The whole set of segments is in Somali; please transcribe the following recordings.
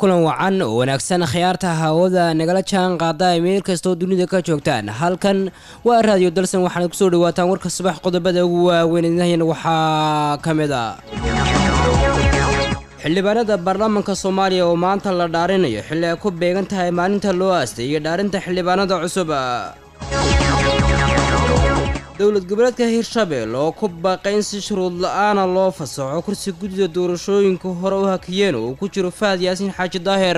kulan wacan oo wanaagsan khiyaarta hawada nagala jaan qaada ay meel kastoo dunida ka joogtaan halkan waa raadiyo dalsan waxaana kusoo dhawaataan warka subax qodobada ugu waaweyn idinahayana waxaa ka mid a xildhibaanada baarlamaanka soomaaliya oo maanta la dhaarinayo xilli ay ku beegan tahay maalinta loo aastay iyo dhaarinta xildhibaanada cusub dowlad goboleedka hirshabelle oo ku baaqay in si shuruud la-aana loo fasaxo kursi guddida doorashooyinka hore u hakiyeen oo uu ku jiro fahad yaasiin xaaji daahir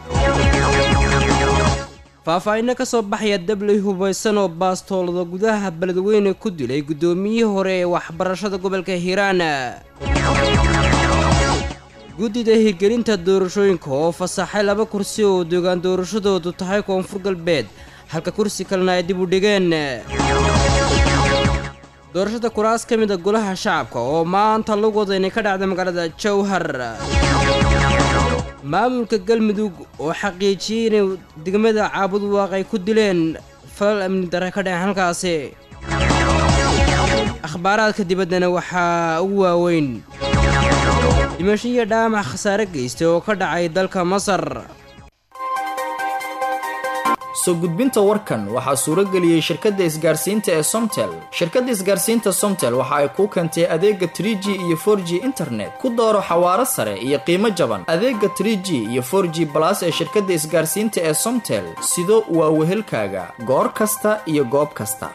faahfaahinno ka soo baxaya dabley hubaysan oo baastoolada gudaha beledweyne ku dilay guddoomiyihii hore ee waxbarashada gobolka hiiraan guddida hirgelinta doorashooyinka oo fasaxay laba kursi oo dogaan doorashadoodu tahay koonfur galbeed halka kursi kalena ay dib u dhigeen doorashada kuraas ka mid a golaha shacabka oo maanta lagu wada inay ka dhacda magaalada jowhar maamulka galmudug oo xaqiijiyey inay degmada caabud waaq ay ku dileen falal amni darre ka dhaceen halkaasi akhbaaraadka dibaddana waxaa ugu waaweyn dhimasho iyo dhaamac khasaare geystay oo ka dhacay dalka masar soo gudbinta warkan waxaa suuro geliyey shirkadda isgaarsiinta ee somtel shirkadda isgaarsiinta somtel waxa ay kuu keentay adeega tr g iyo for g internet ku dooro xawaaro sare iyo qiimo jaban adeega tr g iyo for g balas ee shirkadda isgaarsiinta ee somtel sido waa wehelkaaga goor kasta iyo goob kasta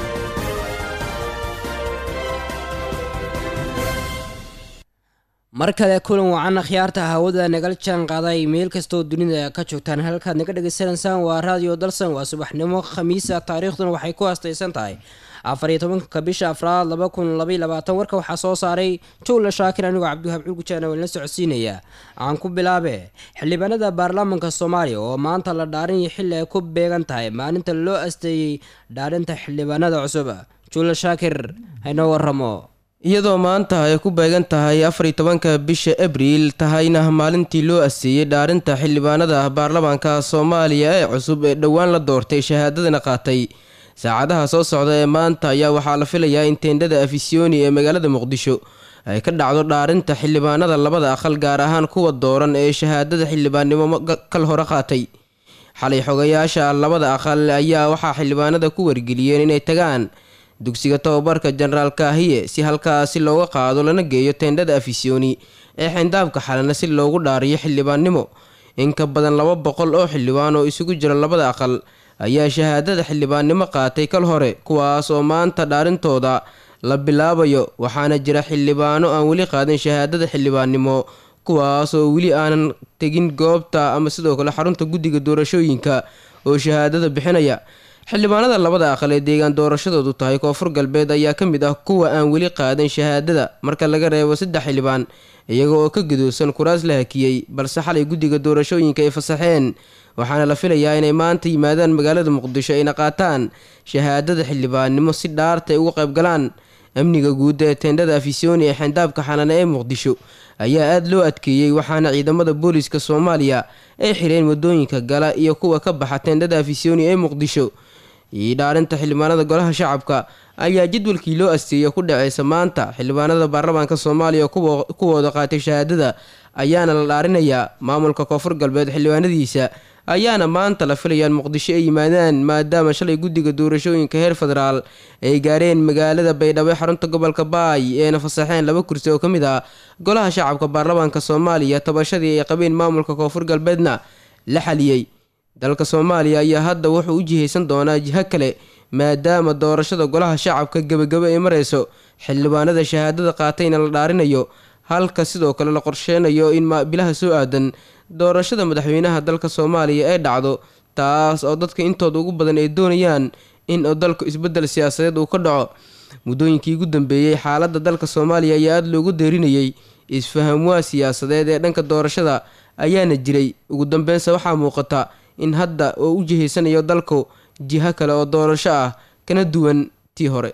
mar kale kulan wacan akhyaarta hawada nagala jaan qaaday meel kastoo dunida ka joogtaan halkaad naga dhegaysanaysaan waa raadiyo dalsan waa subaxnimo khamiisa taariikhduna waxay ku haastaysan tahay afar iyo tobanka bisha afraad laba kun labaiy labaatan warka waxaa soo saaray jowla shaakir anigoo cabdiwahaab culgujaana waa la socodsiinaya aan ku bilaabe xildhibaanada baarlamaanka soomaaliya oo maanta la dhaarinaya xilli ay ku beegan tahay maalinta loo asteeyey dhaarinta xildhibaanada cusub jowla shaakir haynoo waramo iyadoo maanta ay ku beegan tahay afar iyo tobanka bisha abriil tahayna maalintii loo aseeyey dhaarinta xildhibaanada baarlamaanka soomaaliya ee cusub ee dhowaan la doortay shahaadadana qaatay saacadaha soo socda ee maanta ayaa waxaa la filayaa in teendhada afisyooni ee magaalada muqdisho ay ka dhacdo dhaarinta xildhibaanada labada aqal gaar ahaan kuwa dooran ee shahaadada xildhibaannimo kal hore qaatay xalay xogayaasha labada aqal ayaa waxaa xildhibaanada ku wargeliyeen inay tagaan dugsiga tababarka jenaraal kaahiye si halkaasi looga qaado lana geeyo teendhada afisyooni ee xindaabka xalana si loogu dhaariyo xildhibaannimo in ka badan laba boqol oo xildhibaan oo isugu jira labada aqal ayaa shahaadada xildhibaannimo qaatay kal hore kuwaas oo maanta dhaarintooda la bilaabayo waxaana jira xildhibaano aan weli qaadin shahaadada xildhibaannimo kuwaas oo weli aanan tegin goobta ama sidoo kale xarunta guddiga doorashooyinka oo shahaadada bixinaya xildhibaanada labada aqal ee deegaan doorashadoodu tahay koonfur galbeed ayaa ka mid ah kuwa aan weli qaadan shahaadada marka laga reebo saddex xildhibaan iyaga oo ka gadoosan kuraas la hakiyey balse xalay guddiga doorashooyinka ay fasaxeen waxaana la filayaa inay maanta yimaadaan magaalada muqdisho ayna qaataan shahaadada xildhibaannimo si dhaarta ay uga qaybgalaan amniga guudda ee teendhada afisyooni ee xindaabka xanane ee muqdisho ayaa aada loo adkeeyey waxaana ciidamada booliiska soomaaliya ay xireen waddooyinka gala iyo kuwa ka baxa teendhada afisyooni ee muqdisho iyo dhaarinta xildhibaanada golaha shacabka ayaa jadwalkii loo asteeya ku dhaceysa maanta xildhibaanada baarlamaanka soomaaliya kuwooda qaatay shahaadada ayaana la dhaarinayaa maamulka koonfur galbeed xildhibaanadiisa ayaana maanta la filayaan muqdisho ay yimaadaan maadaama shalay guddiga doorashooyinka heer federaal ay gaareen magaalada baydhabo xarunta gobolka baay eena fasaxeen laba kursi oo ka mid ah golaha shacabka baarlamaanka soomaaliya tabashadii ay qabeen maamulka koonfur galbeedna la xaliyey dalka soomaaliya ayaa hadda wuxuu u jihaysan doonaa jiho kale maadaama doorashada golaha shacabka gebagabo ay mareyso xildhibaanada shahaadada qaatayna la dhaarinayo halka sidoo kale la qorsheynayo in bilaha soo aadan doorashada madaxweynaha dalka soomaaliya ay dhacdo taas oo dadka intooda ugu badan ay doonayaan in dalku isbeddel siyaasadeed uu ka dhaco muddooyinkii ugu dambeeyey xaaladda dalka soomaaliya ayaa aada loogu deerinayay isfahamwaa siyaasadeed ee dhanka doorashada ayaana jiray ugu dambeynse waxaa muuqata in hadda oo u jihaysanayo dalku jiho kale oo doorasho ah kana duwan tii hore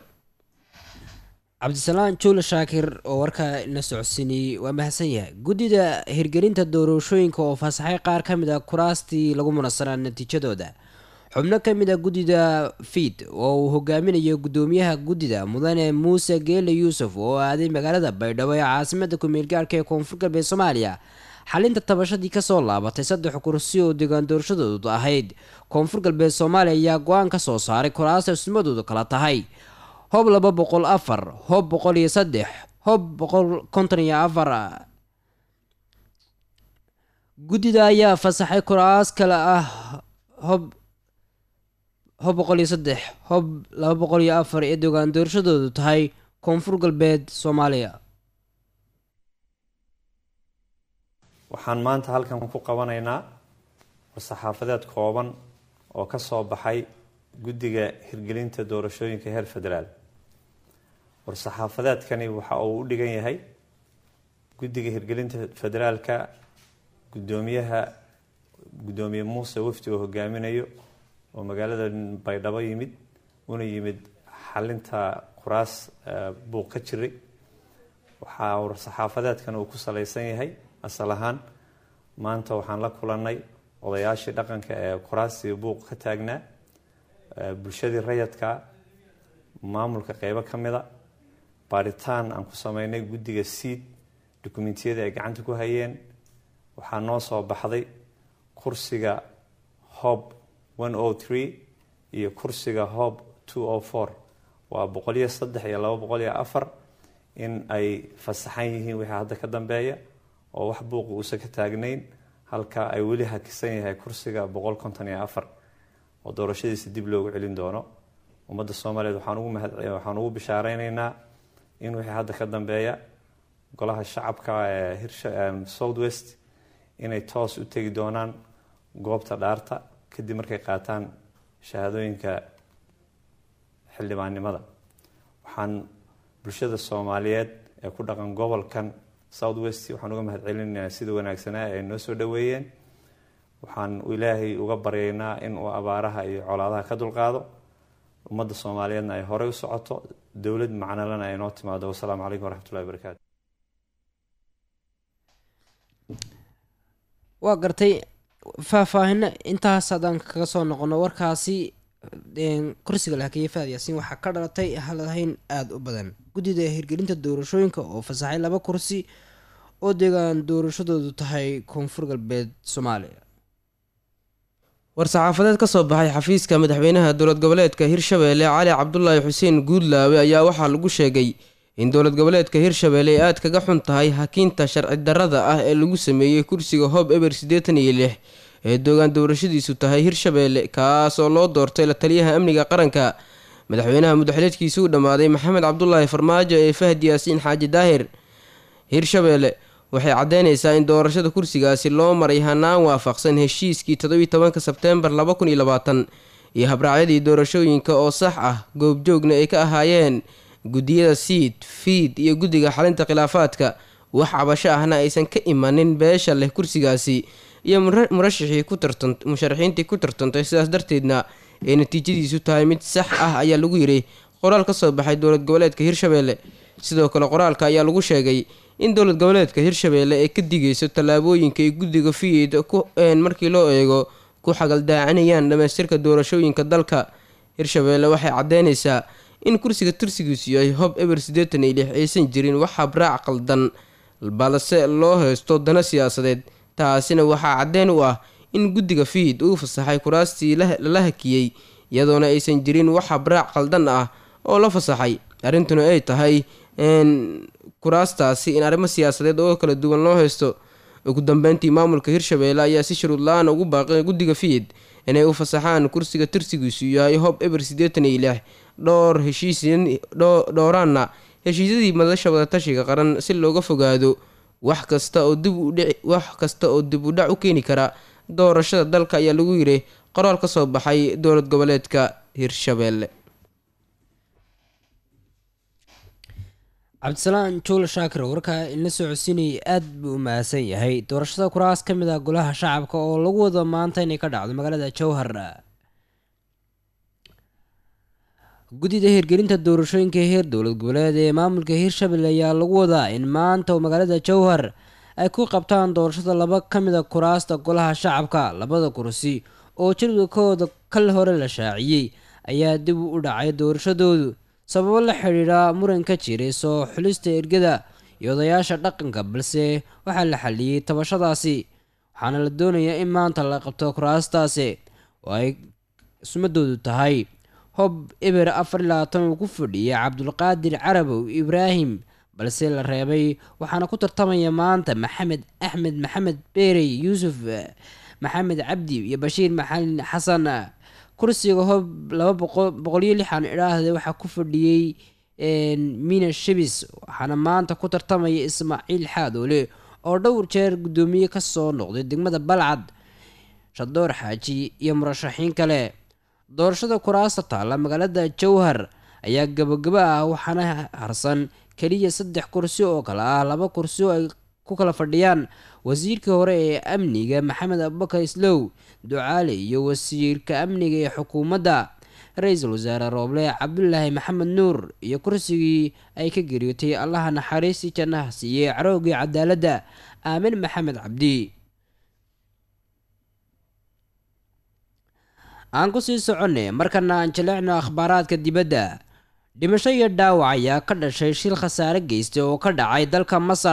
cabdisalaan juule shaakir oo warka la socodsiinayey waa mahadsan yahay guddida hirgelinta doorashooyinka oo fasaxay qaar ka mid a kuraastii lagu munassanaa natiijadooda xubno ka mid a guddida fiid oo uu hogaaminayo guddoomiyaha guddida mudane muuse geele yuusuf oo aaday magaalada baydhabo ee caasimada ku-meel gaarhka ee koonfur galbeed soomaaliya xalinta tabashadii kasoo laabatay saddex kursi oo deegaan doorashadoodu ahayd koonfur galbeed soomaaliya ayaa go-aan ka soo saaray kuraasta ismadoodu kala tahay hob laba boqol afar hob boqol iyo saddex hob boqol konton iyo afar guddida ayaa fasaxay kuraas kale ah hob hob boqol iyo saddex hob laba boqol iyo afar ee deegaan doorashadoodu tahay koonfur galbeed soomaaliya waxaan maanta halkan ku qabanaynaa war-saxaafadeed kooban oo ka soo baxay guddiga hirgelinta doorashooyinka heer federaal war-saxaafadeedkani waxa uu u dhigan yahay guddiga hirgelinta federaalka guddoomiyaha guddoomiye muuse wafdi oo hogaaminayo oo magaalada baydhabo yimid una yimid xalinta kuraas buuq ka jiray waxaa war-saxaafadeedkan uu ku salaysan yahay asal ahaan maanta waxaan la kulanay odayaashii dhaqanka ee kuraasii buuq ka taagnaa bulshadii rayadka maamulka qeybo ka mida baaritaan aan ku sameynay guddiga seid dukumentiyadii ay gacanta ku hayeen waxaa noo soo baxday kursiga hob one o three iyo kursiga hob two o four waa boqoliyo saddex iyo laba boqol iyo afar in ay fasaxan yihiin wixii hadda ka dambeeya oo wax buuqi uusan ka taagnayn halka ay weli hakisan yahay kursiga boqol konton iyo afar oo doorashadiisa dib loogu celin doono ummadda soomaaliyeed waxaan ugu mahad waxaan ugu bishaareyneyna in wixii hadda ka dambeeya golaha shacabka ee hirsha south west inay toos u tegi doonaan goobta dhaarta kadib markay qaataan shahaadooyinka xildhibaannimada waxaan bulshada soomaaliyeed ee ku dhaqan gobolkan south west waxaan uga mahad celinaynaa sida wanaagsanaa ay noo soo dhaweeyeen waxaan ilaahay uga baryaynaa in uu abaaraha iyo colaadaha ka dulqaado ummadda soomaaliyeedna ay horey u socoto dowlad macnalana ay noo timaado wasalaamu calaykum waraxmatullahi wabarakaatu waa gartay faahfaahino intaas haddaan kaga soo noqono warkaasi kursiga lahakeeye faad yaasiin waxaa ka dhalatay halahayn aada u badan guddida hirgelinta doorashooyinka oo fasaxay laba kursi oo deegaan doorashadoodu tahay koonfur galbeed soomaaliya war-saxaafadeed ka soo baxay xafiiska madaxweynaha dowlad goboleedka hirshabeelle cali cabdulaahi xuseen guudlaawe ayaa waxaa lagu sheegay in dowlad goboleedka hirshabeelle ay aad kaga xun tahay hakiinta sharci darrada ah ee lagu sameeyey kursiga hob eber siddeetan iyo lix ee doogaan doorashadiisu tahay hirshabeelle kaas oo loo doortay la taliyaha amniga qaranka madaxweynaha mudaxileedkiisu u dhammaaday maxamed cabdulaahi farmaajo ee fahdi yaasiin xaaji daahir hirshabeelle waxay caddeynaysaa in doorashada kursigaasi loo maray hanaan waafaqsan heshiiskii toddobiyi tobanka sebteembar laba kun iyo labaatan iyo habraacyadii doorashooyinka oo sax ah goobjoogna ay ka ahaayeen guddiyada siid fiid iyo guddiga xalinta khilaafaadka wax cabasho ahna aysan ka imanin beesha leh kursigaasi iyo murashixii ku tartan musharaxiintii ku tartantay sidaas darteedna ee natiijadiisu tahay mid sax ah ayaa lagu yidhi qoraal ka soo baxay dowlad goboleedka hirshabeelle sidoo kale qoraalka ayaa lagu sheegay in dowlad goboleedka hirshabeelle ay ka digayso tallaabooyinka ay guddiga fiid ku markii loo eego ku xagaldaacinayaan dhamaystirka doorashooyinka dalka hirshabeelle waxay caddeynaysaa in kursiga tursigiisu yahay hob eber siddeetan iyo lix aysan jirin wax habraac qaldan balse loo haysto dano siyaasadeed taasina waxaa caddeyn u ah in guddiga fiid uu fasaxay kuraastii lala hakiyey iyadoona aysan jirin wax habraac qaldan ah oo la fasaxay arrintuna ay tahay kuraastaasi in arrimo siyaasadeed oo kala duwan loo haysto ugu dambeyntii maamulka hirshabeelle ayaa si shuruud la-aan ugu baaqay guddiga fiid inay u fasaxaan kursiga tirsigiisu yahay hob eber siddeetan iyo lix dhowr heshiis dhowraanna heshiisyadii madasha wadatashiga qaran si looga fogaado wax kasta oo dib udhici wax kasta oo dib u dhac u keeni kara doorashada dalka ayaa lagu yidhi qoraal ka soo baxay dowlad goboleedka hirshabeelle cabdisalaan juul shaakir warkaa inla soo codsiinayay aada buu u mahadsan yahay doorashada kuraas ka mid ah golaha shacabka oo lagu wado maanta inay ka dhacdo magaalada jowhar guddida hirgelinta doorashooyinka heer dowlad goboleed ee maamulka hirshabelle ayaa lagu wadaa in maanta oo magaalada jowhar ay ku qabtaan doorashada laba ka mid a kuraasta golaha shacabka labada kursi oo jadwadkooda kal hore la shaaciyey ayaa dib u dhacay doorashadoodu sababo la xidhiidha muran ka jiray soo xulista ergada iyo odayaasha dhaqanka balse waxaa la xaliyey tabashadaasi waxaana la doonayaa in maanta la qabto kuraastaasi oo ay sumadoodu tahay hob eber afar iyo labaatan uu ku fadhiyay cabdulqaadir carabow ibraahim balse la reebay waxaana ku tartamaya maanta maxamed axmed maxamed beerey yuusuf maxamed cabdi iyo bashiir maxalin xasan kursiga hob laba boqoliyo lixan idhaahde waxaa ku fadhiyey mina shibis waxaana maanta ku tartamaya ismaaciil xaadoole oo dhowr jeer guddoomiye kasoo noqday degmada balcad shadoor xaaji iyo murashaxiin kale doorashada kuraasta taalla magaalada jowhar ayaa gabagaba ah waxaana harsan keliya saddex kursi oo kale ah laba kursi oo ay ku kala fadhiyaan wasiirkii hore ee amniga maxamed abubakar islow ducaale iyo wasiirka amniga ee xukuumadda ra-iisul wasaare rooble cabdulaahi maxamed nuur iyo kursigii ay ka geriyootay allaha naxariistii jannaha siiyey carowgii cadaaladda aamin maxamed cabdi aan ku sii soconay markana aan jaleecno akhbaaraadka dibadda dhimasho iyo dhaawac ayaa ka dhashay shil khasaare geystay oo ka dhacay dalka masar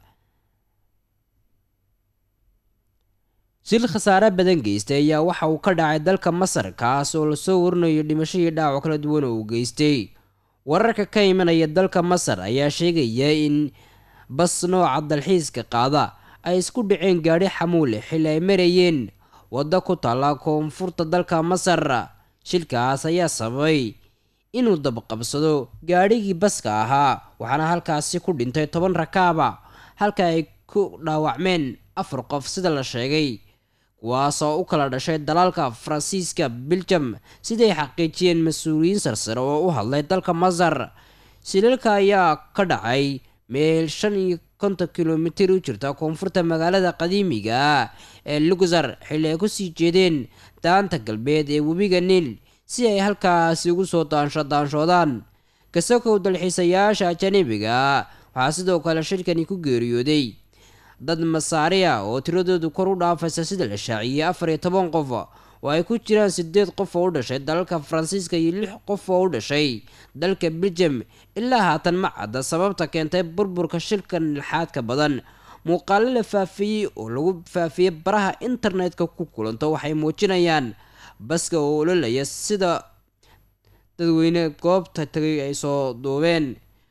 shil khasaare badan geystay ayaa waxa uu ka dhacay dalka masar kaas oo lasoo warinayo dhimasho iyo dhaawac kala duwan oo uu geystay wararka ka imanaya dalka masar ayaa sheegaya in bas nooca dalxiiska qaada ay isku dhaceen gaadhi xamuule xilli ay marayeen waddo ku taalla koonfurta dalka masar shilkaas ayaa sababay inuu dabqabsado gaadhigii baska ahaa waxaana halkaasi ku dhintay toban rakaaba halka ay ku dhaawacmeen afar qof sida la sheegay kuwaasoo u kala dhashay dalaalka faransiiska biljam siday xaqiijiyeen mas-uuliyiin sarsare oo u hadlay dalka masar shilalka ayaa ka dhacay meel shan iyo konton kilomitir u jirta koonfurta magaalada qadiimiga ah ee lugsar xilli ay kusii jeedeen daanta galbeed ee webiga niil si ay halkaasi ugu soo daansho daanshoodaan kasakow dalxiisayaasha ajanibiga waxaa sidoo kale shirkani ku geeriyooday dad masaariya oo tiradoodu kor u dhaafaysa sida la shaaciyey afar iyo toban qof oo ay ku jiraan sideed qof oo u dhashay dalalka faransiiska iyo lix qof oo u dhashay dalka belgium ilaa haatan ma cadda sababta keentay burburka shilkan lixaadka badan muuqaalo la faafiyey oo lagu faafiyey baraha internetka ku kulanto waxay muujinayaan baska oo ololaya sida dadweyne goobta tagay ay soo duubeen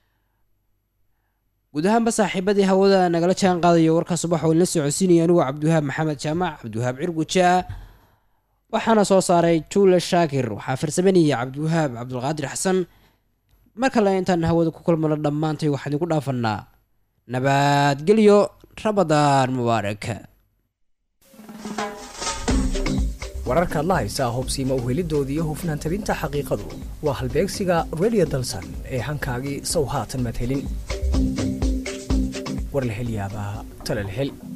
guud ahaanba saaxiibadii hawada nagala jaan qaadayo warkaa subax oo la socodsiinaya anigoo cabdiwahaab maxamed jaamac cabdiwahaab cirgujaa waxaana soo saaray juule shaakir waxaa farsamanaya cabdiwahaab cabdulqaadir xasan mar kale intaan hawada ku kulmano dhammaantay waxaan idinku dhaafanaa nabadgelyo rabadaan mubaarak wararkaad la haysaa hobsiima uhelidooda iyo hufnaan tabinta xaqiiqadu waa halbeegsiga redio dalsan ee hankaagii sow haatan madhelin war la hel yaabaa tala la hel